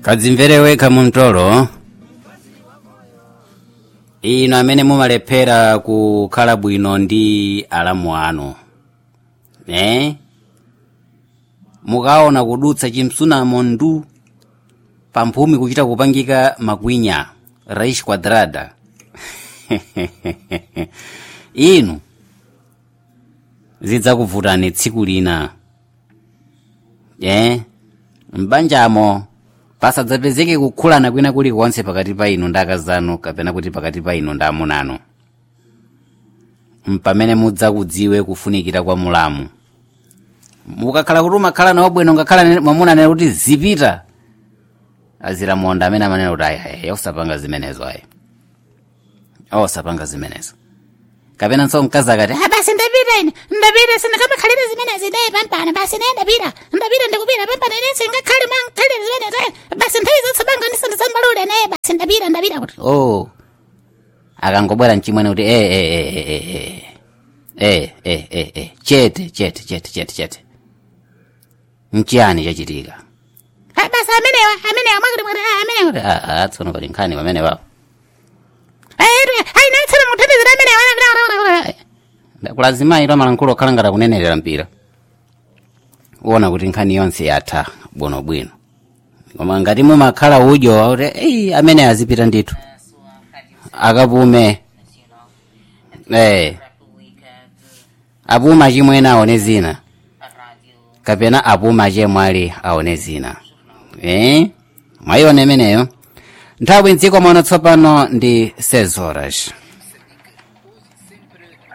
kadzimvere wekha mumtolo inu amene mumalephera kukhala bwino ndi alamu anu eh? mukaona kudutsa chimsunamo ndu pamphumi kuchita kupangika makwinya raish quadrada inu zidzakuvutani tsiku lina eh? mbanjamo pasadzapezeke kukhulana kwina kulikonse pakati pa inu ndi akazanu kapena kuti pakati pa inu ndi amuna anu mpamene mudzakudziwe kufunikira kwa mulamu mukakhala kuti umakhala nawo bwino ngakhala mwamuna anene kuti zipita azilamonda amene amanena kuti ayi osapanga zimenezo ayi osapanga zimenezo kapena nso mkazi akati Ah, basi ndapita ine ndapita sindikamakhalire zimenezi naye pampana basi naye ndapita ndapita ndikupita pampana ine singakhale mankhalire zimenezi eh, basi nthawi zotsapanga ndisandisambalule naye basi ndapita ndapita kuti oh akangobwera mchimwene kuti eh eh eh eh eh eh eh eh eh chete chete chete chete chete nchiyani chachitika Ah, basi amenewa amenewa mwakuti mwati ah, amenewa kuti ah tsono pali nkhani pamene wapo ayi naye tsana muthandizira amenewa kulazimayi lamalankhulu okhala ngati akunenerera mpira uwona kuti nkhani yonse yatha bwinobwino koma ngati mumakhala udyo kuti eyi amene azipita ndithu akapume eh apuma chimwene aone zina kapena apuma chemwali aone zina eh mwayiona imeneyo nthawi mdziko muno tsopano ndi 6 horas